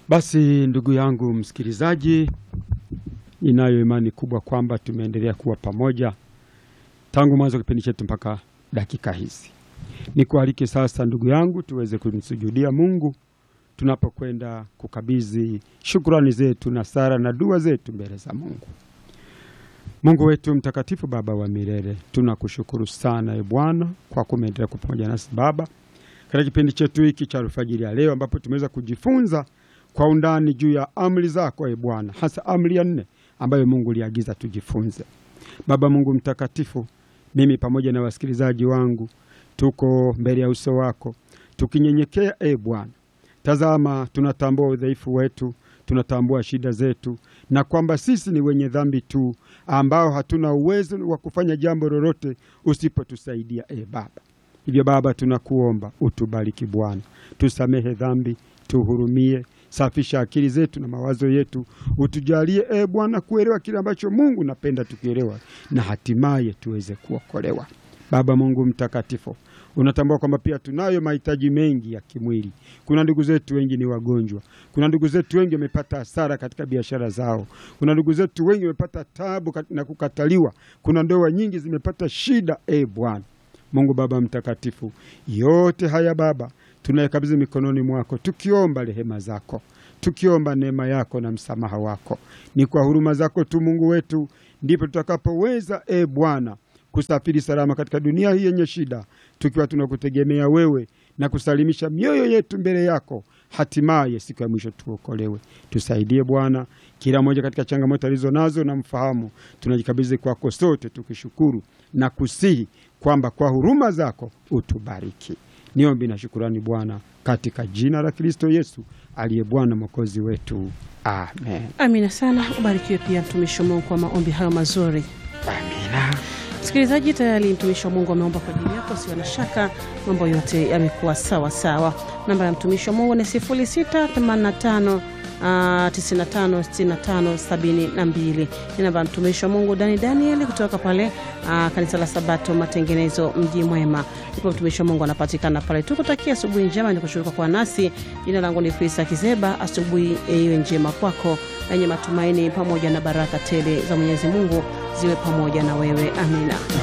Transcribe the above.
Basi ndugu yangu msikilizaji, ninayo imani kubwa kwamba tumeendelea kuwa pamoja tangu mwanzo wa kipindi chetu mpaka dakika hizi. Nikualike sasa ndugu yangu, tuweze kumsujudia Mungu tunapokwenda kukabidhi shukrani zetu na sala na dua zetu mbele za Mungu. Mungu wetu mtakatifu, Baba wa milele, tunakushukuru sana e Bwana kwa kumeendelea kuwa pamoja nasi Baba katika kipindi chetu hiki cha alfajiri ya leo, ambapo tumeweza kujifunza kwa undani juu ya amri zako e Bwana, hasa amri ya nne ambayo Mungu liagiza tujifunze. Baba Mungu mtakatifu, mimi pamoja na wasikilizaji wangu tuko mbele ya uso wako tukinyenyekea e Bwana. Tazama, tunatambua udhaifu wetu, tunatambua shida zetu, na kwamba sisi ni wenye dhambi tu ambao hatuna uwezo wa kufanya jambo lolote usipotusaidia e Baba. Hivyo Baba, tunakuomba utubariki Bwana, tusamehe dhambi, tuhurumie, safisha akili zetu na mawazo yetu, utujalie e Bwana kuelewa kile ambacho Mungu napenda tukielewa, na hatimaye tuweze kuokolewa. Baba Mungu mtakatifu, unatambua kwamba pia tunayo mahitaji mengi ya kimwili. Kuna ndugu zetu wengi ni wagonjwa, kuna ndugu zetu wengi wamepata hasara katika biashara zao, kuna ndugu zetu wengi wamepata tabu na kukataliwa, kuna ndoa nyingi zimepata shida. E Bwana Mungu Baba mtakatifu, yote haya Baba tunayakabidhi mikononi mwako, tukiomba rehema zako, tukiomba neema yako na msamaha wako. Ni kwa huruma zako tu Mungu wetu ndipo tutakapoweza e Bwana kusafiri salama katika dunia hii yenye shida, tukiwa tunakutegemea wewe na kusalimisha mioyo yetu mbele yako, hatimaye siku ya mwisho tuokolewe. Tusaidie Bwana, kila mmoja katika changamoto alizo nazo na mfahamu, tunajikabidhi kwako sote tukishukuru na kusihi kwamba kwa huruma zako utubariki. Niombi na shukurani Bwana, katika jina la Kristo Yesu aliye Bwana mwokozi wetu, amen. Amina sana. Ubarikiwe pia mtumishi wa Mungu kwa maombi hayo mazuri. Amina. Msikilizaji, tayari mtumishi wa Mungu ameomba kwa ajili yako, sio na shaka mambo yote yamekuwa sawa sawa. Namba ya mtumishi wa Mungu ni 0685 956572 ni namba ya mtumishi wa Mungu Dani Daniel kutoka pale aa, kanisa la Sabato Matengenezo, mji mwema. Ndipo mtumishi wa Mungu anapatikana pale. Tukutakia asubuhi njema, ni kushukuru kwa nasi. Jina langu ni Frisa Kizeba. Asubuhi iwe njema kwako yenye matumaini pamoja na baraka tele za Mwenyezi Mungu ziwe pamoja na wewe. Amina.